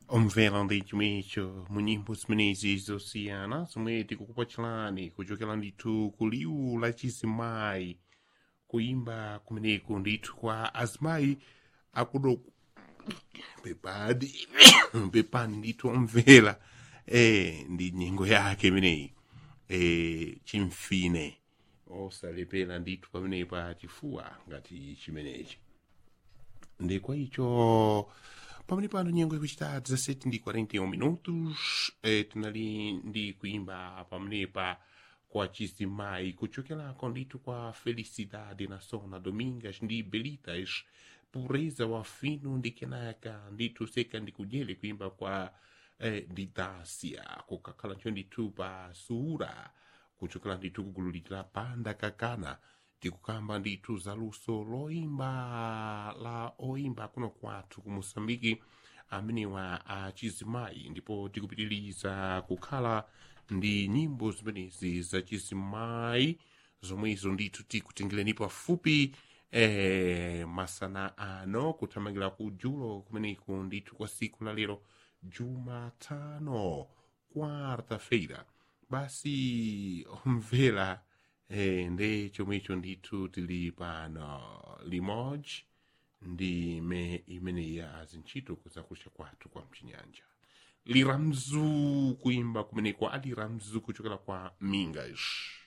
omvera ndi chomwecho mu nyimbo zimenezi zosiyana zomwe tikukupatsirani kuchokera ndithu ku liwu la chizimayi kuimba kumeneku ndithu kwa azimayi akudo pepadi pepani ndithu omvera eh, ndi nyengo yake imeneyi eh, chimfine osalepera ndithu pamenepa chifuwa ngati chimenechi ndi kwa icho pamene pano nyengo ikuchita 17 ndi 41 minutos eh, tinali ndi kuimba pamenepa kwa chizimayi kuchokerako ndithu kwa felicidade nasona domingas ndi belitas pureza wa fino ndi kenaka ndithu seka ndi kudyere kuimba kwa eh, didasia kukakhala ncho ndithu pa suura kuchokera ndithu kugulu la panda kakana tikukamba ndithu za luso loimba la oimba kuno kwathu ku moçambike amenewa a chizimayi ndipo tikupitiriza kukhala ndi nyimbo zimenezi za chizimayi zomwezo ndithu tikutengereni pafupi eh, masana ano kuthamangira ku julo kumeneku ndithu kwa siku la lero jumatano quarta-feira basi omvera eh, nde chomwecho ndithu tili pano limodzi ndi me imeneyi ya zintchito zakucha kwathu kwa mchinyanja liramzu kuimba kumeneko ali ramzu kuchokera kwa mingas